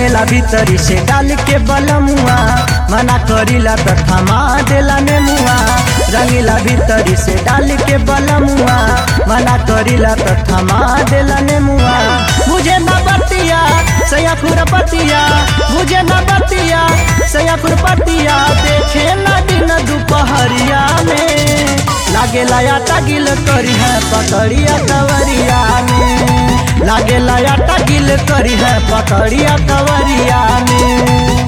रंगेला भीतरी से डाल के बलमुआ मना करीला त थमा देला नेमुआ रंगेला भीतरी से डाल के बलमुआ मना करीला त थमा देला नेमुआ मुझे न बतिया सया खुरपतिया मुझे न बतिया सया खुरपतिया देखे न दिन दोपहरिया में लागे लाया गिल करी है पकड़िया कवरिया में लागे लाया गिल करी है पकड़िया कवरिया में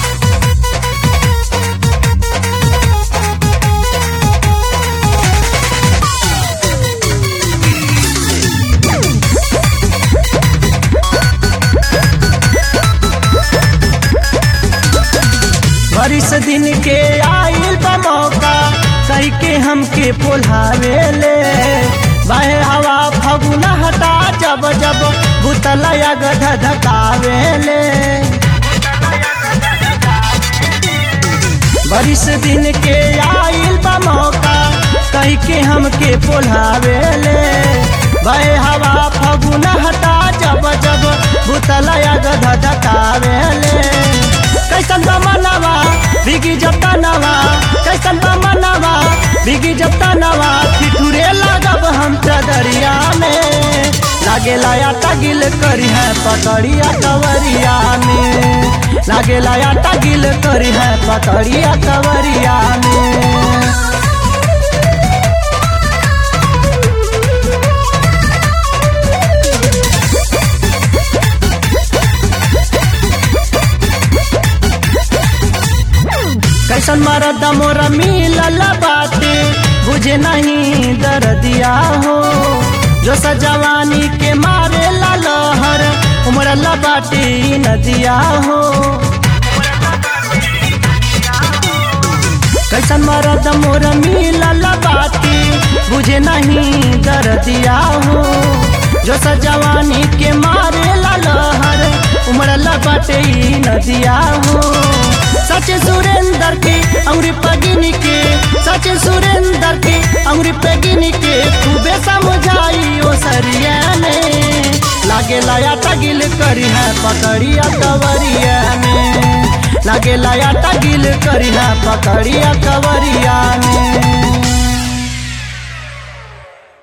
बरिस दिन के आइल बा मौका कही के हमके पोल्हावे ले बाहे हवा फगुना हटा जब जब बुतलया गध धकावे ले बरिस दिन के आइल बा मौका कही के हमके पोल्हावे ले बाहे हवा फगुना हटा जब जब बुतलया गध धकावे ले कैसन बा मनवा बिगी जब तनवा कैसन बा मनवा बिगी जब तनवा ठिठुरे लागब हम चदरिया में लागे लाया तगिल करी है पकड़िया कवरिया में लागे लाया तगिल करी है पकड़िया कवरिया में कैसन मरद मोरा मिलल बाटे बुझे नहीं दर्दिया हो जो सजवानी के मारे ला लहर उमरल बाटे नदिया हो कैसन मरद मोरा मिलल बाटे बुझे नहीं दर्दिया हो जो सजवानी के मारे ला लहर उमरल बाटे नदिया हो सच सुरेंदर के अंगुरी पगिनी के सच सुरेंदर के अंगुरी पगिनी के खूबे समझाई ओ सरिया में लागे लाया तगिल करी है पकड़िया कवरिया में लागे लाया तगिल करी है पकड़िया कवरिया में